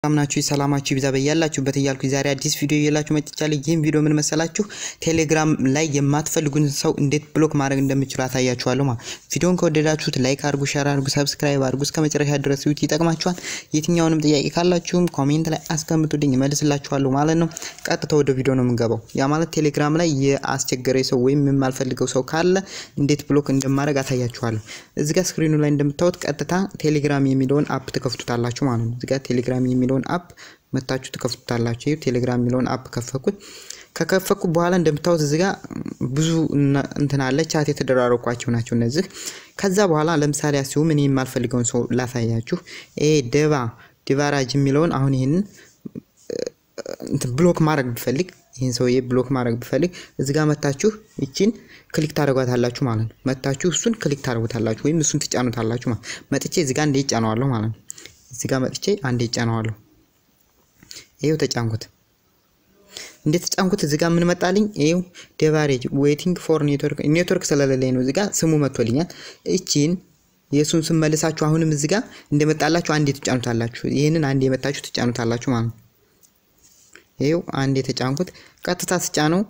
ሰላምናችሁ ሰላማችሁ ይብዛ በያላችሁበት እያልኩ ዛሬ አዲስ ቪዲዮ እየላችሁ መጥቻለሁ። ይህም ቪዲዮ ምን መሰላችሁ? ቴሌግራም ላይ የማትፈልጉን ሰው እንዴት ብሎክ ማድረግ እንደምችሉ አሳያችኋለሁ። ማለት ቪዲዮን ከወደዳችሁት ላይክ አድርጉ፣ ሸር አድርጉ፣ ሰብስክራይብ አድርጉ። እስከ መጨረሻ ድረስ ዩት ይጠቅማችኋል። የትኛውንም ጥያቄ ካላችሁም ኮሜንት ላይ አስቀምጡልኝ እመልስላችኋለሁ ማለት ነው። ቀጥታ ወደ ቪዲዮ ነው የምንገባው። ያ ማለት ቴሌግራም ላይ የአስቸገረ ሰው ወይም የማልፈልገው ሰው ካለ እንዴት ብሎክ እንደማድረግ አሳያችኋለሁ። እዚህ ጋር ስክሪኑ ላይ እንደምታዩት ቀጥታ ቴሌግራም የሚለውን አፕ ትከፍቱታላችሁ ማለት ነው። እዚህ ጋር ቴሌግራም የሚለውን አፕ መታችሁ ትከፍቱታላችሁ። ይሄ ቴሌግራም የሚለውን አፕ ከፈኩት። ከከፈኩ በኋላ እንደምታዩት እዚህ ጋር ብዙ እንትን አለ ቻት የተደራረቋቸው ናቸው እነዚህ። ከዛ በኋላ ለምሳሌ አስቡም እኔ የማልፈልገውን ሰው ላሳያችሁ። ይሄ ደባ ዲቫራጅ የሚለውን አሁን ይህንን ብሎክ ማድረግ ብፈልግ ይህን ሰውዬ ብሎክ ማድረግ ብፈልግ እዚህ ጋር መታችሁ ይቺን ክሊክ ታደርጓታላችሁ ማለት ነው። መታችሁ እሱን ክሊክ ታደርጉታላችሁ ወይም እሱን ትጫኑታላችሁ ማለት መጥቼ እዚህ ጋር እንደ ይጫነዋለሁ ማለት ነው። እዚህ ጋር መጥቼ አንዴ ይጫነዋለሁ። ይሄው ተጫንኩት። እንዴት ተጫንኩት? እዚህ ጋር ምን መጣልኝ? ይሄው ዴቫሬጅ ዌቲንግ ፎር ኔትወርክ ኔትወርክ ስለሌለኝ ነው። እዚህ ጋር ስሙ መጥቶልኛል። እቺን የእሱን ስም መልሳችሁ አሁንም እዚህ ጋር እንደመጣላችሁ አንዴ ትጫኑታላችሁ። ይህንን አንዴ የመታችሁ ትጫኑታላችሁ ማለት ነው። ይሄው አንዴ የተጫንኩት ቀጥታ ስጫነው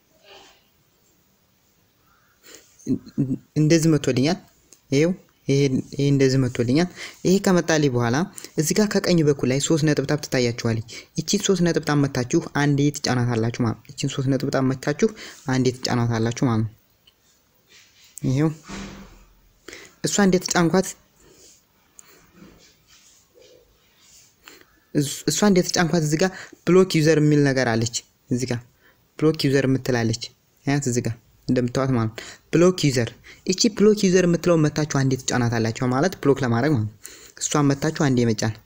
እንደዚህ መጥቶልኛል። ይሄው ይሄ እንደዚህ መጥቶልኛል። ይሄ ከመጣልኝ በኋላ እዚህ ጋር ከቀኝ በኩል ላይ ሶስት ነጥብጣብ ትታያችኋለች። ይቺን ሶስት ነጥብጣብ መታችሁ አንዴ ትጫናታላችሁ ማለት ነው። ይቺን ሶስት ነጥብጣብ መታችሁ አንዴ ትጫናታላችሁ ማለት ነው። ይሄው እሷ እንዴት ጫንኳት እሷ እንዴት ጫንኳት እዚህ ጋር ብሎክ ዩዘር የሚል ነገር አለች። እዚህ ጋር ብሎክ ዩዘር የምትላለች ያት እዚህ ጋር እንደምታዋት ማለት ነው። ብሎክ ዩዘር እቺ ብሎክ ዩዘር የምትለው መታችሁ አንዴ ትጫናታላችሁ ማለት ብሎክ ለማድረግ ማለት ነው። እሷን መታችሁ አንዴ መጫን።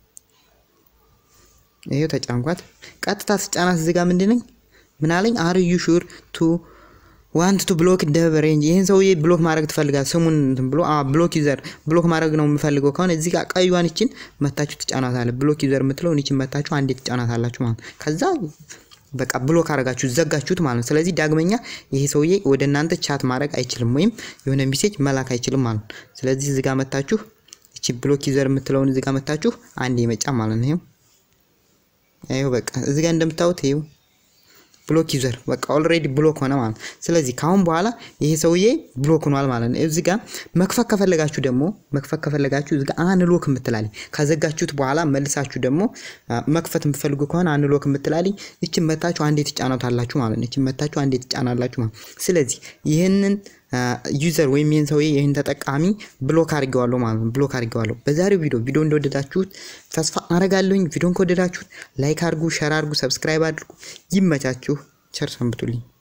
ይሄው ተጫንኳት። ቀጥታ ስጫናት እዚህ ጋር ምንድነኝ ምን አለኝ? አር ዩ ሹር ቱ ዋንት ቱ ብሎክ ደብ ሬንጅ ይህን ሰውዬ ብሎክ ማድረግ ትፈልጋል። ስሙን ብሎ ብሎክ ዩዘር ብሎክ ማድረግ ነው የምፈልገው ከሆነ እዚህ ጋር ቀዩን ይችን መታችሁ ትጫናታለ። ብሎክ ዩዘር የምትለውን ይችን መታችሁ አንዴ ትጫናታላችሁ ማለት ነው። ከዛ በቃ ብሎክ አረጋችሁ ዘጋችሁት ማለት ነው። ስለዚህ ዳግመኛ ይሄ ሰውዬ ወደ እናንተ ቻት ማድረግ አይችልም ወይም የሆነ ሜሴጅ መላክ አይችልም ማለት ነው። ስለዚህ እዚህ ጋር መታችሁ እቺ ብሎክ ዩዘር የምትለውን እዚህ ጋር መታችሁ አንዴ መጫ ማለት ነው። ይሄው በቃ እዚህ ጋር እንደምታዩት ይሄው ብሎክ ዩዘር በቃ ኦልሬዲ ብሎክ ሆነ ማለት ነው። ስለዚህ ካሁን በኋላ ይሄ ሰውዬ ብሎክ ሆኗል ማለት ነው። እዚህ ጋር መክፈት ከፈለጋችሁ ደግሞ መክፈት ከፈለጋችሁ እዚህ ጋር አንሎክ የምትላለኝ ከዘጋችሁት በኋላ መልሳችሁ ደግሞ መክፈት የምትፈልጉ ከሆነ አንሎክ የምትላለኝ እችን መታችሁ አንዴ ትጫናታላችሁ ማለት ነው። እችን መታችሁ አንዴ ትጫናላችሁ ማለት ስለዚህ ይህንን ዩዘር ወይም ይህን ሰውዬ ይህን ተጠቃሚ ብሎክ አድርገዋለሁ ማለት ነው። ብሎክ አድርገዋለሁ። በዛሬው ቪዲዮ ቪዲዮ እንደወደዳችሁት ተስፋ አረጋለሁኝ። ቪዲዮን ከወደዳችሁት ላይክ አድርጉ፣ ሸር አድርጉ፣ ሰብስክራይብ አድርጉ። ይመቻችሁ። ቸር ሰንብቱልኝ።